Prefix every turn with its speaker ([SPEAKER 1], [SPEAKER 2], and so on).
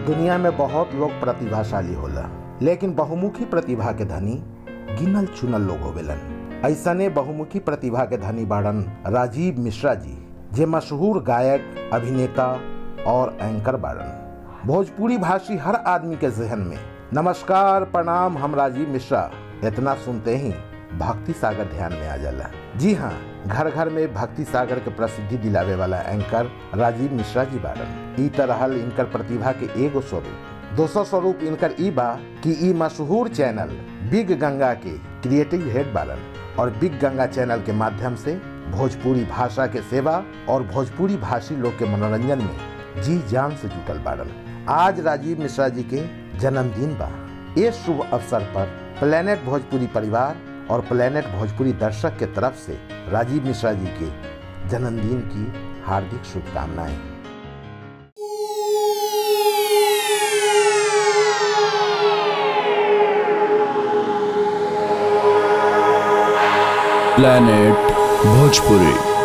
[SPEAKER 1] दुनिया में बहुत लोग प्रतिभाशाली होला लेकिन बहुमुखी प्रतिभा के धनी गिनल चुनल लोग होवेलन ऐसने बहुमुखी प्रतिभा के धनी बाड़न राजीव मिश्रा जी जे मशहूर गायक अभिनेता और एंकर बाड़न भोजपुरी भाषी हर आदमी के जहन में नमस्कार प्रणाम हम राजीव मिश्रा इतना सुनते ही भक्ति सागर ध्यान में आ जाला जी हाँ घर घर में भक्ति सागर के प्रसिद्धि दिलावे वाला एंकर राजीव मिश्रा जी बाड़न ई तरह इनकर प्रतिभा के एगो स्वरूप दोसर स्वरूप इनकर ई बा कि ई मशहूर चैनल बिग गंगा के क्रिएटिव हेड बाड़न और बिग गंगा चैनल के माध्यम से भोजपुरी भाषा के सेवा और भोजपुरी भाषी लोग के मनोरंजन में जी जान से जुटल बाड़न आज राजीव मिश्रा जी के जन्मदिन बा इस शुभ अवसर पर प्लेनेट भोजपुरी परिवार और प्लेनेट भोजपुरी दर्शक के तरफ से राजीव मिश्रा जी के जन्मदिन की हार्दिक शुभकामनाएं
[SPEAKER 2] planet bhojpuri